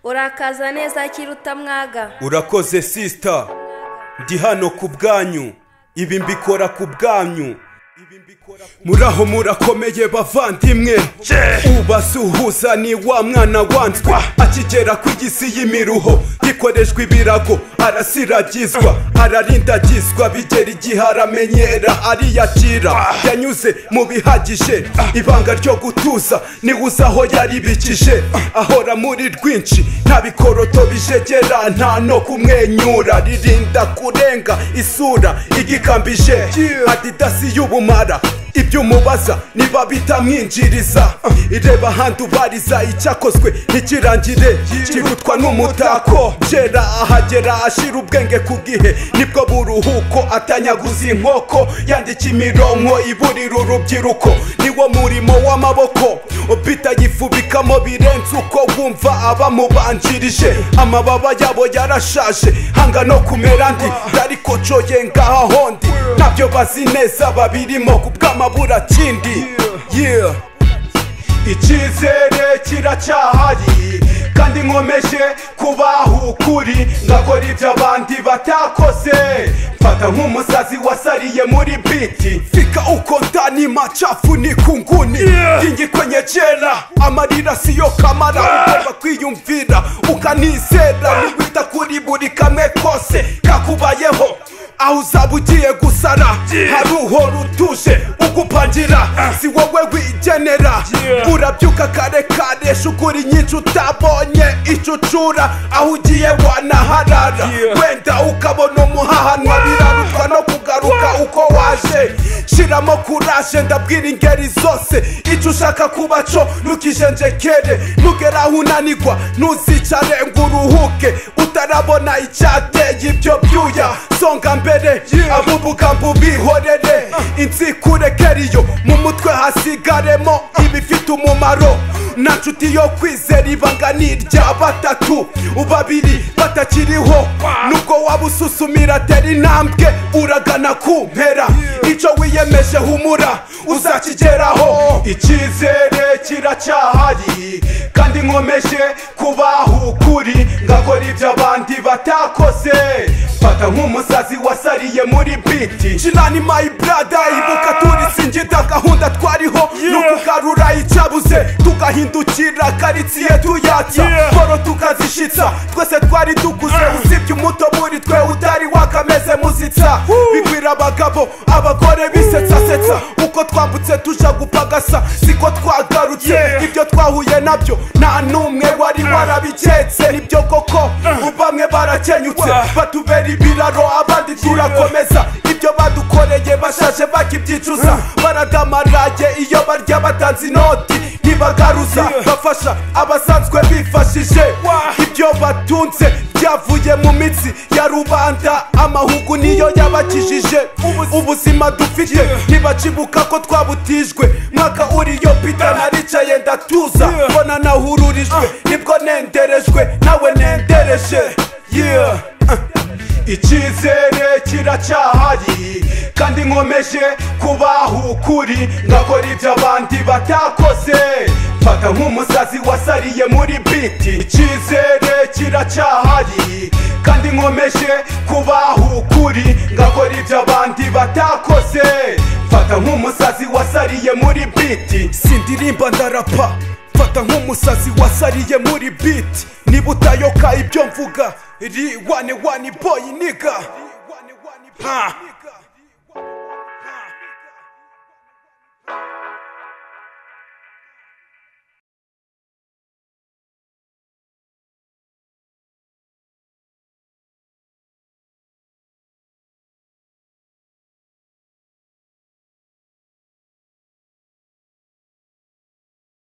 urakaza neza kiruta mwaga urakoze sisita ndi hano ku bwanyu ibi mbikora ku bwanyu muraho murakomeye bavandimwe ubasuhuza ni wa mwana wanzwe akigera ku gisi y'imiruho gikoreshwa ibirago arasiragizwa ararindagizwa bigera igihe aramenyera ariyakira yanyuze mu bihagije ibanga ryo gutuza nibuze aho yaribikije ahora muri rwinshi nta bikoroto bijegera nta no kumwenyura ririnda kurenga isura igikambije adidasi y'ubumara ibyo umubaza niba bitamwinjiriza ireba ahandi ubariza icyakozwe ntikirangire kirutwa n'umutako byera ahagera ashira ubwenge ku gihe nibwo buruhuko atanyaguza inkoko yandika imironko iburira urubyiruko niwo murimo w'amaboko bitayifubikamo birenze uko wumva abamubanjirije amababa yabo yarashaje hanga no kumera ndi ariko coye ngaha hondi ntabyo bazi neza babirimo ku bw'amaboko amabura kindi yeah. icyizere kiracyahari kandi nkomeje kubaha ukuri ngakora ibyo abandi batakoze mfata nk'umusazi wasariye muri biti fika uko ndani machafu ni kunguni kingi kwenye jela amarira siyo kamara ugomba kwiyumvira ukanizera niwita kuri buri kamwe kose kakubayeho aho uzaba ugiye gusara hari uhora utuje ugupangira si wowe wigenera urabyuka kare kare shukuri nyinshi utabonye icucura aho ugiye wanaharara wenda ukabona umuhahanwa birarutwa no kugaruka uko waje shiramo kuraje ndabwira ingeri zose icyo ushaka kuba cyo ntukijenjekere ntugere aho unanigwa ntuzicare ngo uruhuke utarabona icyateye ibyo byuya songa mbere mbere ab'ubugambo bihorere inziko urekeriyo mu mutwe hasigaremo ibifite umumaro na nshuti yo kwizera ibanga ni irya batatu babiri batakiriho nubwo waba ususumira atera intambwe uragana ku mpera icyo wiyemeje humura uzakigeraho icyizere kiracyahari kandi nkomeje kubaha ukuri ngakora ibyo abandi batakoze mfata nk'umusazi wa wasariye muri biti cinani mayi brada ibuka turisingira gahunda twariho no kugarura icyabuze tugahindukira karitsiye tuyatsa poro tukazishitsa twese twari dukuze usibye umuto muri twe utari wakameze muzitsa bigwira abagabo abagore bisetsasetsa uko twambutse tuja gupagasa siko twagarutse ibyo twahuye nabyo nta n'umwe wari warabiketse nibyo koko bamwe barakenyutse batubera ibiraro abandi turakomeza ibyo badukoreye bashaje bakibyicuza baradamarage iyo barya batanze inoti ntibagaruza bafasha abasanzwe bifashije ibyo batunze byavuye mu mitsi ya rubanda amahugu niyo yabakijije ubuzima dufite ntibacibuka ko twabutijwe mwaka uriyo pita naricaye ndatuza mbona nahururijwe nibwo nenderejwe nawe nendereje yeah. icyizere kiracyahari kandi nkomeje kubaha ukuri ngakora ibyo abandi batakoze mfata nk'umusazi wasariye muri biti icyizere kiracyahari kandi nkomeje kubaha ukuri ngakora ibyo abandi batakoze mfata nk'umusazi wasariye muri biti sindirimba ndarapa mfata nk'umusazi wasariye muri biti niba utayoka ibyo mvuga ri wani wani boy nigga. Huh.